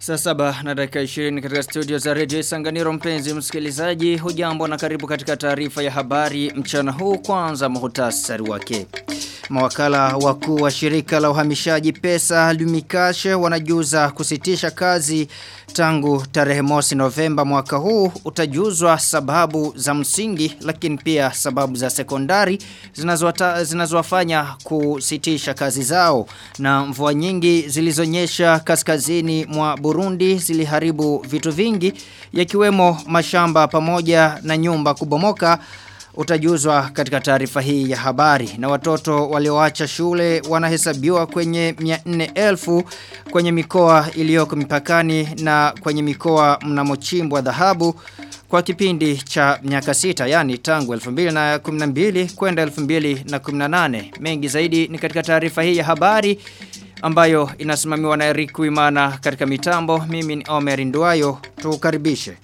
Saa saba na dakika 20 katika studio za Radio Sanganiro mpenzi msikilizaji hujambo na karibu katika taarifa ya habari mchana huu kwanza muhtasari wake. Mawakala wakuu wa shirika la uhamishaji pesa Lumikashe wanajuza kusitisha kazi tangu tarehe mosi Novemba mwaka huu utajuzwa sababu za msingi lakini pia sababu za sekondari zinazowafanya kusitisha kazi zao na mvua nyingi zilizonyesha kaskazini mwa Burundi ziliharibu vitu vingi yakiwemo mashamba pamoja na nyumba kubomoka utajuzwa katika taarifa hii ya habari na watoto walioacha shule wanahesabiwa kwenye 400,000 kwenye mikoa iliyoko mipakani na kwenye mikoa mnamochimbwa dhahabu kwa kipindi cha miaka sita yani tangu 2012 kwenda 2018 mengi zaidi ni katika taarifa hii ya habari ambayo inasimamiwa na Eric Wimana katika mitambo mimi ni Omer Nduayo tukaribishe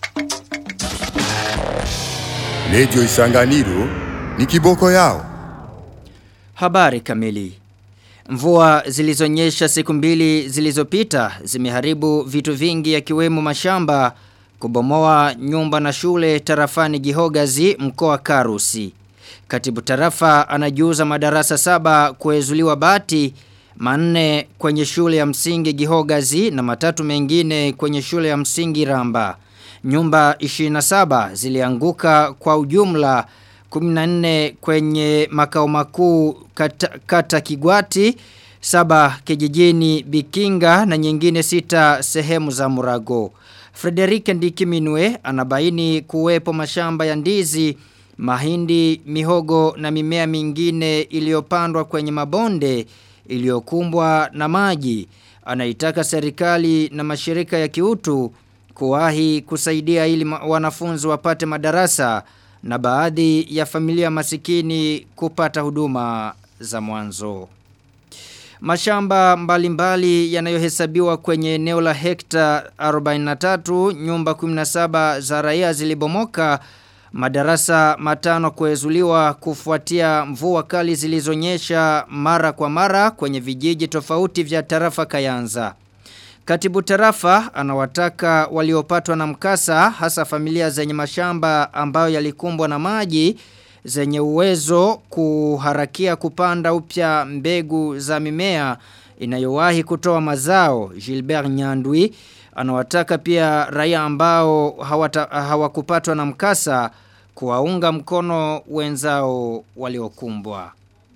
Lejo Isanganiro ni kiboko yao. Habari kamili. Mvua zilizonyesha siku mbili zilizopita zimeharibu vitu vingi yakiwemo mashamba, kubomoa nyumba na shule tarafani Gihogazi mkoa Karusi. Katibu tarafa anajuza madarasa saba kuezuliwa bati manne kwenye shule ya msingi Gihogazi na matatu mengine kwenye shule ya msingi Ramba. Nyumba 27 zilianguka kwa ujumla 14 kwenye makao makuu kata, kata Kigwati, saba kijijini Bikinga na nyingine sita sehemu za Murago. Frederike Ndikiminwe anabaini kuwepo mashamba ya ndizi, mahindi, mihogo na mimea mingine iliyopandwa kwenye mabonde iliyokumbwa na maji. Anaitaka serikali na mashirika ya kiutu kuwahi kusaidia ili wanafunzi wapate madarasa na baadhi ya familia masikini kupata huduma za mwanzo. Mashamba mbalimbali yanayohesabiwa kwenye eneo la hekta 43 nyumba 17 za raia zilibomoka madarasa matano kuezuliwa kufuatia mvua kali zilizonyesha mara kwa mara kwenye vijiji tofauti vya tarafa Kayanza. Katibu tarafa anawataka waliopatwa na mkasa hasa familia zenye mashamba ambayo yalikumbwa na maji zenye uwezo kuharakia kupanda upya mbegu za mimea inayowahi kutoa mazao Gilbert Nyandwi anawataka pia raia ambao hawakupatwa na mkasa kuwaunga mkono wenzao waliokumbwa.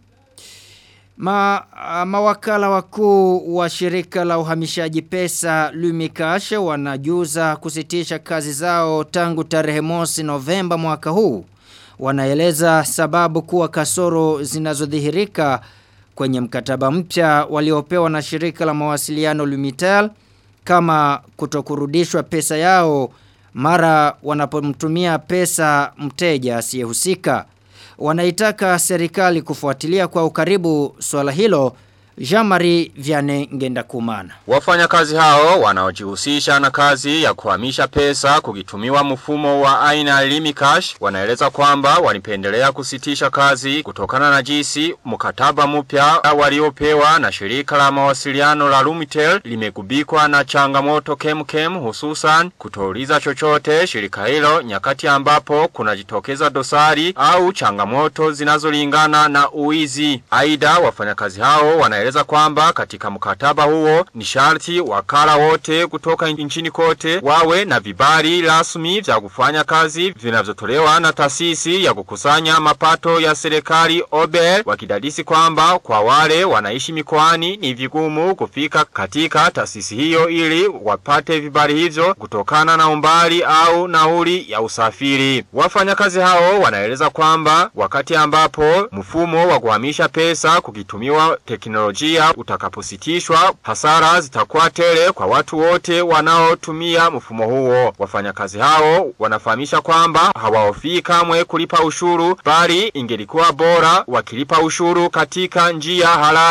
Ma, mawakala wakuu wa shirika la uhamishaji pesa Lumikashe wanajuza kusitisha kazi zao tangu tarehe mosi Novemba mwaka huu. Wanaeleza sababu kuwa kasoro zinazodhihirika kwenye mkataba mpya waliopewa na shirika la mawasiliano Lumitel kama kutokurudishwa pesa yao mara wanapomtumia pesa mteja asiyehusika wanaitaka serikali kufuatilia kwa ukaribu swala hilo Jamari Viane Ngenda Kumana. Wafanyakazi hao wanaojihusisha na kazi ya kuhamisha pesa kukitumiwa mfumo wa aina Limicash wanaeleza kwamba walipendelea kusitisha kazi kutokana na jinsi mkataba mpya waliopewa na shirika la mawasiliano la Lumitel limegubikwa na changamoto kemkem hususan kutouliza chochote shirika hilo nyakati ambapo kunajitokeza dosari au changamoto zinazolingana na uizi. Aidha wafanyakazi hao wana wanaeleza kwamba katika mkataba huo ni sharti wakala wote kutoka nchini kote wawe na vibali rasmi vya kufanya kazi vinavyotolewa na taasisi ya kukusanya mapato ya serikali OBEL wakidadisi kwamba kwa wale wanaishi mikoani ni vigumu kufika katika taasisi hiyo ili wapate vibali hivyo kutokana na umbali au nauli ya usafiri. Wafanyakazi hao wanaeleza kwamba wakati ambapo mfumo wa kuhamisha pesa kukitumiwa teknolojia teknolojia utakapositishwa hasara zitakuwa tele kwa watu wote wanaotumia mfumo huo. Wafanyakazi hao wanafahamisha kwamba hawahofii kamwe kulipa ushuru bali ingelikuwa bora wakilipa ushuru katika njia halali.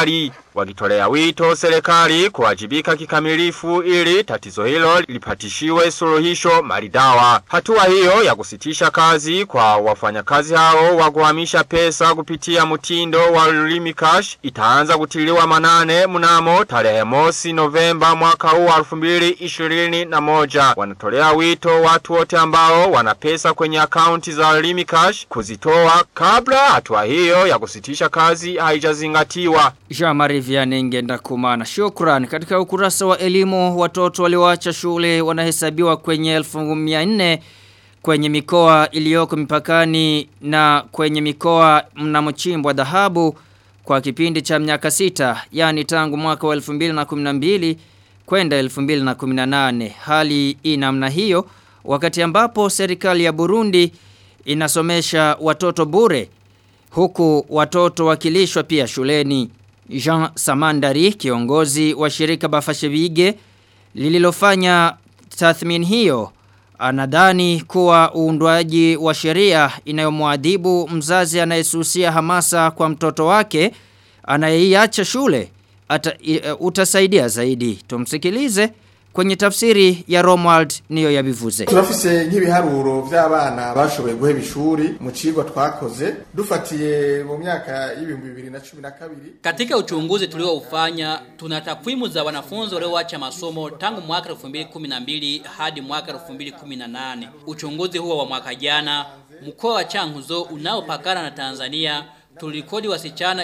wakitolea wito serikali kuwajibika kikamilifu ili tatizo hilo lipatishiwe suluhisho maridawa. Hatua hiyo ya kusitisha kazi kwa wafanyakazi hao wa kuhamisha pesa kupitia mtindo wa Limi Cash itaanza kutiliwa manane mnamo tarehe mosi Novemba mwaka huu wa 2021. Wanatolea wito watu wote ambao wana pesa kwenye akaunti za Limi Cash kuzitoa kabla hatua hiyo ya kusitisha kazi haijazingatiwa. Jean-Marie Vianney ngenda kumana. Shukran. Katika ukurasa wa elimu watoto walioacha shule wanahesabiwa kwenye 1400 kwenye mikoa iliyoko mipakani na kwenye mikoa mnamochimbwa dhahabu kwa kipindi cha miaka sita yani tangu mwaka wa 2012 kwenda 2018 hali inamna hiyo wakati ambapo serikali ya Burundi inasomesha watoto bure huku watoto wakilishwa pia shuleni Jean Samandari kiongozi wa shirika Bafashebige lililofanya tathmini hiyo anadhani kuwa uundwaji wa sheria inayomwadhibu mzazi anayesusia hamasa kwa mtoto wake anayeiacha shule ata, uh, utasaidia zaidi. Tumsikilize kwenye tafsiri ya Romuald niyo yabivuze. turafise nk'ibiharuro vy'abana bashoboye guheba ishuri mu cigwa twakoze dufatiye mu myaka y'ibihumbi bibiri na cumi na kabiri Katika uchunguzi tulioufanya tuna takwimu za wanafunzi walioacha masomo tangu mwaka 2012 hadi mwaka 2018. Uchunguzi huo wa mwaka jana mkoa wa Changuzo unaopakana na Tanzania tulikodi wasichana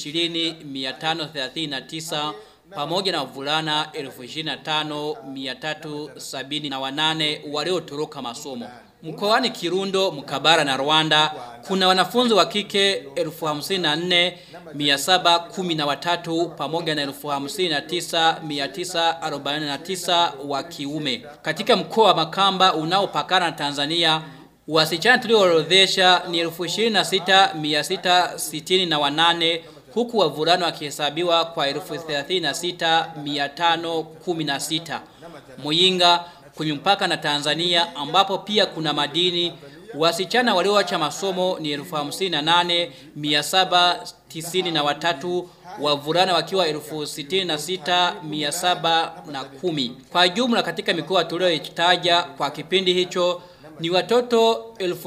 20539 pamoja na wavulana 25378 waliotoroka masomo. Mkoani Kirundo, Mkabara na Rwanda kuna wanafunzi wa kike 54713 pamoja na 59949 wa kiume. Katika mkoa wa Makamba unaopakana na Tanzania Wasichana tulioorodhesha ni 26668 huku wavulana wakihesabiwa kwa 36516. Muyinga kwenye mpaka na Tanzania ambapo pia kuna madini wasichana walioacha masomo ni 58793 wavulana wakiwa 66710 kwa jumla katika mikoa tuliyoitaja kwa kipindi hicho ni watoto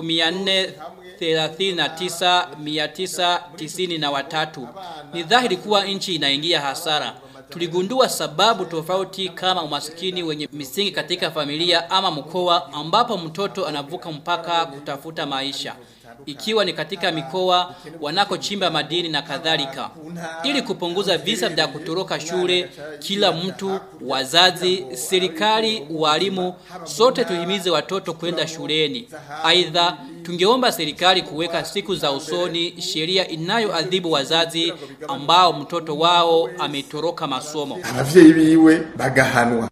1439,993. Ni dhahiri kuwa nchi inaingia hasara. Tuligundua sababu tofauti kama umasikini wenye misingi katika familia ama mkoa ambapo mtoto anavuka mpaka kutafuta maisha ikiwa ni katika mikoa wanakochimba madini na kadhalika. Ili kupunguza visa vya kutoroka shule, kila mtu, wazazi, serikali, walimu, sote tuhimize watoto kwenda shuleni. Aidha, tungeomba serikali kuweka siku za usoni sheria inayoadhibu wazazi ambao mtoto wao ametoroka masomo. abavyeyi biwe bagahanwa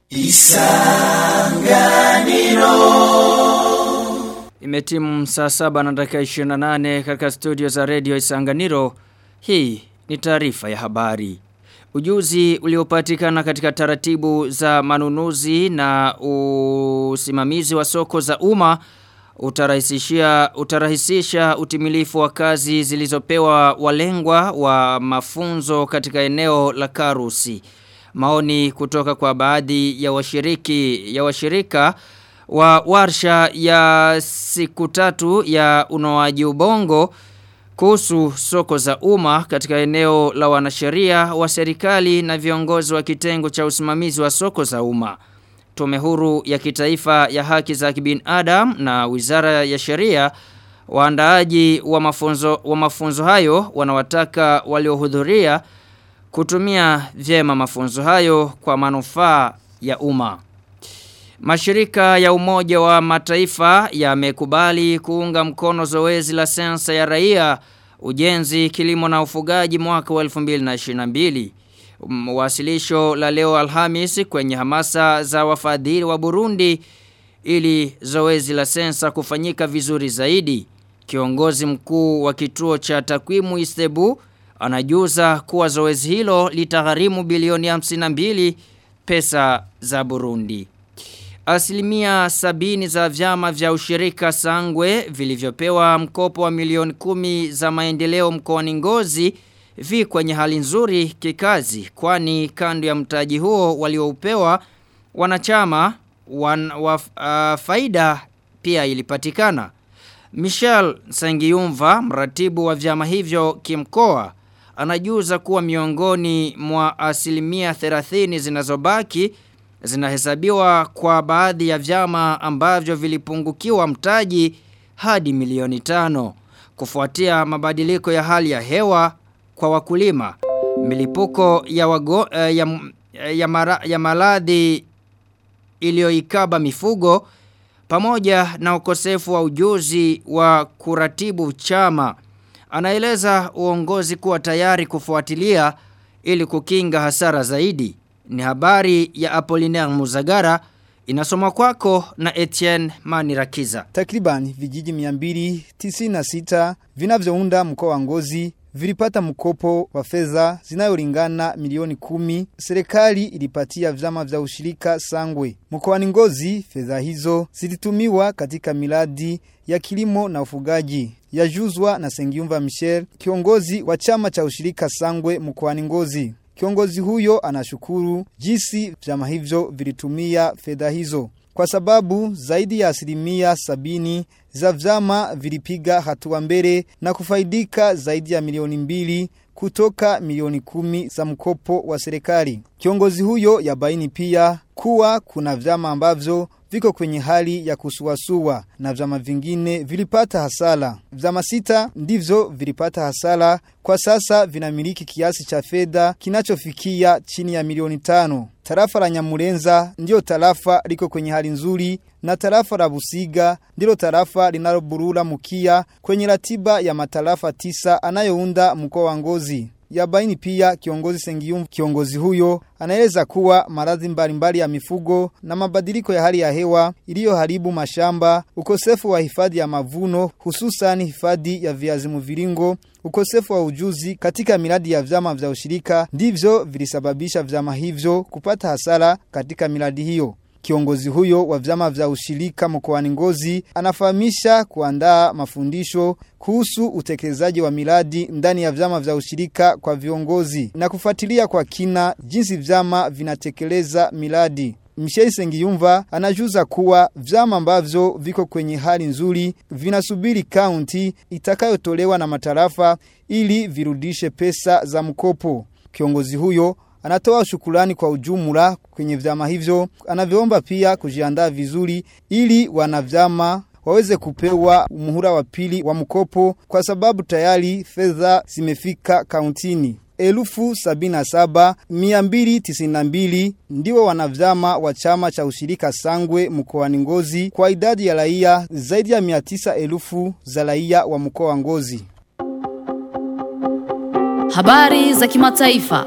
Imetimu saa saba na dakika 28 katika studio za radio Isanganiro. Hii ni taarifa ya habari. Ujuzi uliopatikana katika taratibu za manunuzi na usimamizi wa soko za umma utarahisishia utarahisisha utimilifu wa kazi zilizopewa walengwa wa mafunzo katika eneo la Karusi. Maoni kutoka kwa baadhi ya washiriki ya washirika wa warsha ya siku tatu ya unoaji ubongo kuhusu soko za umma katika eneo la wanasheria wa serikali na viongozi wa kitengo cha usimamizi wa soko za umma. Tume huru ya kitaifa ya haki za kibinadamu na Wizara ya Sheria waandaaji wa mafunzo wa mafunzo hayo wanawataka waliohudhuria kutumia vyema mafunzo hayo kwa manufaa ya umma. Mashirika ya umoja wa mataifa yamekubali kuunga mkono zoezi la sensa ya raia, ujenzi, kilimo na ufugaji mwaka wa 2022. Wasilisho la leo Alhamis kwenye hamasa za wafadhili wa Burundi ili zoezi la sensa kufanyika vizuri zaidi. Kiongozi mkuu wa kituo cha takwimu Istebu anajuza kuwa zoezi hilo litagharimu bilioni 52 pesa za Burundi. Asilimia sabini za vyama vya ushirika sangwe vilivyopewa mkopo wa milioni kumi za maendeleo mkoani ngozi vi kwenye hali nzuri kikazi kwani kando ya mtaji huo walioupewa wanachama wan, wa, uh, faida pia ilipatikana. Michel Sangiyumva, mratibu wa vyama hivyo kimkoa, anajuza kuwa miongoni mwa asilimia 30 zinazobaki zinahesabiwa kwa baadhi ya vyama ambavyo vilipungukiwa mtaji hadi milioni tano kufuatia mabadiliko ya hali ya hewa kwa wakulima milipuko ya wago, eh, ya, ya, mara, ya maradhi iliyoikaba mifugo pamoja na ukosefu wa ujuzi wa kuratibu chama anaeleza uongozi kuwa tayari kufuatilia ili kukinga hasara zaidi ni habari ya Apollinaire Muzagara inasoma kwako na Etienne Manirakiza. Takriban vijiji 296 vinavyounda mkoa wa Ngozi vilipata mkopo wa fedha zinayolingana milioni kumi. Serikali ilipatia vyama vya ushirika Sangwe. Mkoani Ngozi fedha hizo zilitumiwa katika miradi ya kilimo na ufugaji. Yajuzwa na Sengiumva Michel, kiongozi wa chama cha ushirika Sangwe mkoani Ngozi. Kiongozi huyo anashukuru jinsi vyama hivyo vilitumia fedha hizo kwa sababu zaidi ya asilimia sabini za vyama vilipiga hatua mbele na kufaidika zaidi ya milioni mbili kutoka milioni kumi za mkopo wa serikali. Kiongozi huyo yabaini pia kuwa kuna vyama ambavyo viko kwenye hali ya kusuasua na vyama vingine vilipata hasara. Vyama sita ndivyo vilipata hasara kwa sasa vinamiliki kiasi cha fedha kinachofikia chini ya milioni tano. Tarafa la Nyamurenza ndio tarafa liko kwenye hali nzuri na tarafa la Busiga ndilo tarafa linaloburura mukia kwenye ratiba ya matarafa tisa anayounda mkoa wa Ngozi. Yabaini pia kiongozi Sengiyum kiongozi huyo anaeleza kuwa maradhi mbalimbali ya mifugo na mabadiliko ya hali ya hewa iliyoharibu mashamba, ukosefu wa hifadhi ya mavuno hususan hifadhi ya viazi mviringo, ukosefu wa ujuzi katika miradi ya vyama vya ushirika ndivyo vilisababisha vyama hivyo kupata hasara katika miradi hiyo. Kiongozi huyo wa vyama vya ushirika mkoani Ngozi anafahamisha kuandaa mafundisho kuhusu utekelezaji wa miradi ndani ya vyama vya ushirika kwa viongozi na kufuatilia kwa kina jinsi vyama vinatekeleza miradi. Michel Sengiyumva anajuza kuwa vyama ambavyo viko kwenye hali nzuri vinasubiri kaunti itakayotolewa na matarafa ili virudishe pesa za mkopo. Kiongozi huyo Anatoa shukurani kwa ujumla kwenye vyama hivyo. Anavyoomba pia kujiandaa vizuri ili wanavyama waweze kupewa muhula wa pili wa mkopo kwa sababu tayari fedha zimefika kauntini. Elufu sabina saba, miambili tisinambili, ndiwo wanavyama wa chama cha ushirika sangwe mkoani ngozi kwa idadi ya raia zaidi ya miatisa elufu za raia wa mkoa wa ngozi. Habari za kimataifa.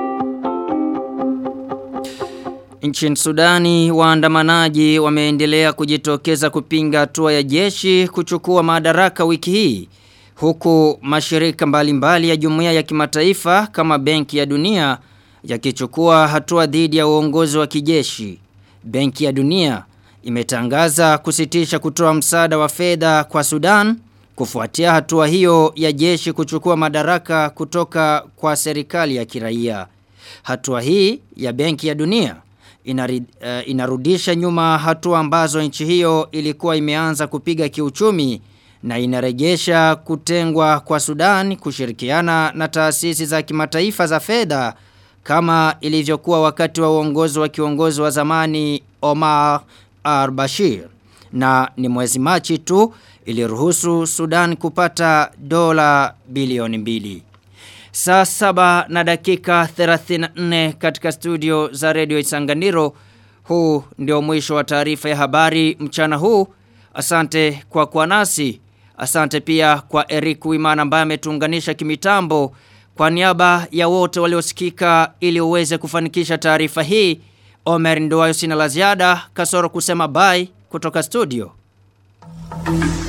Nchini Sudani waandamanaji wameendelea kujitokeza kupinga hatua ya jeshi kuchukua madaraka wiki hii huku mashirika mbalimbali mbali ya jumuiya ya kimataifa kama Benki ya Dunia yakichukua hatua dhidi ya uongozi wa kijeshi. Benki ya Dunia imetangaza kusitisha kutoa msaada wa fedha kwa Sudan kufuatia hatua hiyo ya jeshi kuchukua madaraka kutoka kwa serikali ya kiraia. Hatua hii ya Benki ya Dunia inari, uh, inarudisha nyuma hatua ambazo nchi hiyo ilikuwa imeanza kupiga kiuchumi na inarejesha kutengwa kwa Sudan kushirikiana na taasisi za kimataifa za fedha kama ilivyokuwa wakati wa uongozi wa kiongozi wa zamani Omar al-Bashir na ni mwezi Machi tu iliruhusu Sudan kupata dola bilioni mbili. Saa saba na dakika 34 katika studio za redio Isanganiro. Huu ndio mwisho wa taarifa ya habari mchana huu. Asante kwa kuwa nasi. Asante pia kwa Eric Wimana ambaye ametuunganisha kimitambo. Kwa niaba ya wote waliosikika ili uweze kufanikisha taarifa hii. Omer Ndoayo sina la ziada kasoro kusema bye kutoka studio.